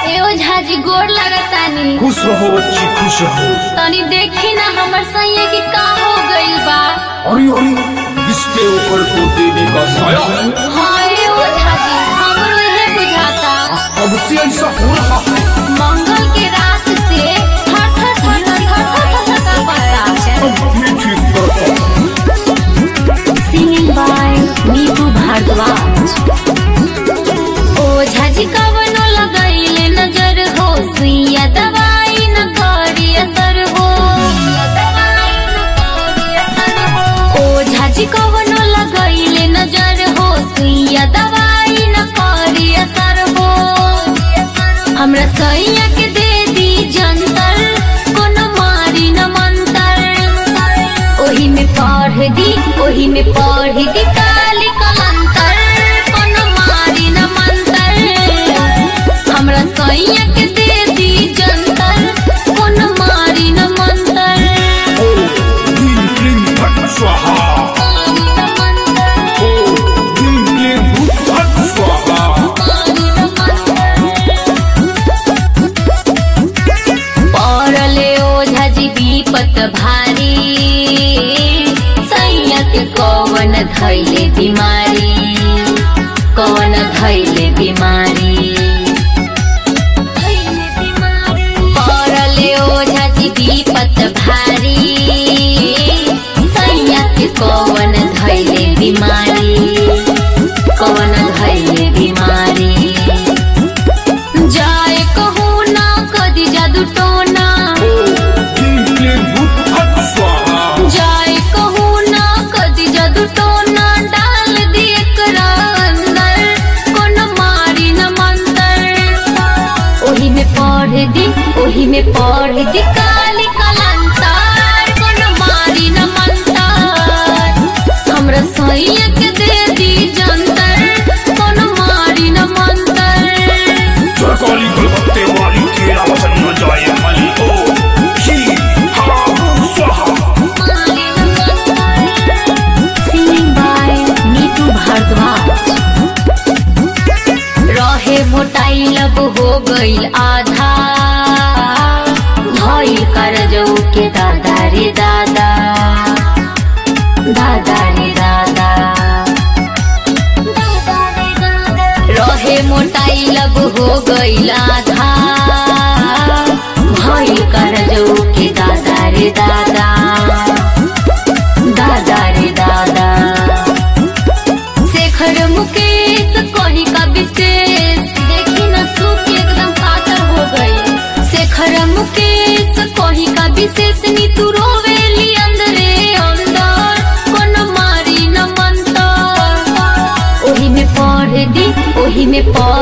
ए ओझाजी गोर लगतानी खुश रहो बच्ची खुश रहो तनी देखी ना हमर सैया के का हो गइल बा अरे अरे इसके ऊपर तो देवी का साया है हाँ ए ओझाजी हमरो इहे बुझाता अब से ऐसा हो रहा है मंगल के रात से थर थर थर थर थर थर थर पड़ता अब भी ठीक करता हूँ। सिंगिंग बाय नीतू भारद्वाज ओझाजी कवनो लगैले नजर हो सुइया दवाई न करी असर हो ओझाजी कवनो लगैले नजर हो सुइया दवाई न करी असर हो हमरा सैया के दे दी जंतर कोनो मारी न मंतर ओही में पढ़ दी ओही में पढ़ दी काली कलंतर कोनो मारी न मंतर हमरा सैया के दे दी जंतर कोनो मारी न मंतर ओ क्लीं क्लीं फट स्वाहा ओ क्लीं क्लीं भूत फट स्वाहा पड़ले ओझाजी विपत भारी सैयद कवन धैले बीमारी कवन धैले बीमारी पड़ले ओझाजी विपत भारी सैयद कवन धैले बीमारी कवन धैले बीमारी जाए कहूँ ना कदी जादू टोना ओ क्लीं क्लीं भूत फट स्वाहा जाए कहूँ ना कदी जादू टोना डाल दी एकरा अंदर कोनो मारी न मंतर ओही में पढ़ दी ओही में पढ़ दी काली कलंतर कोनो मारी न मंतर हमरा सैया के दे दी जंतर कोनो मारी न मंतर सरकारी कलकत्ते वाली खेरा वसन न जाए मली ओ ही हा भूत स्वाहा Singing by नीतू भारद्वाज रहे मोटाई लब हो गईल आधा भइल करजौ के दादा रे दादा दादा रे दादा रहे मोटाई लब हो गईल आधा भइल करजौ के दादा रे दादा दादा रे दादा शेखर मुकेश कहीं का विशेष देखी न सूख एकदम पातर हो गई शेखर मुकेश कहीं का विशेष नीतू रोवेली अंदरे अंदर कोनो मारी न मंतर ओही में पढ़ दी ओही में पढ़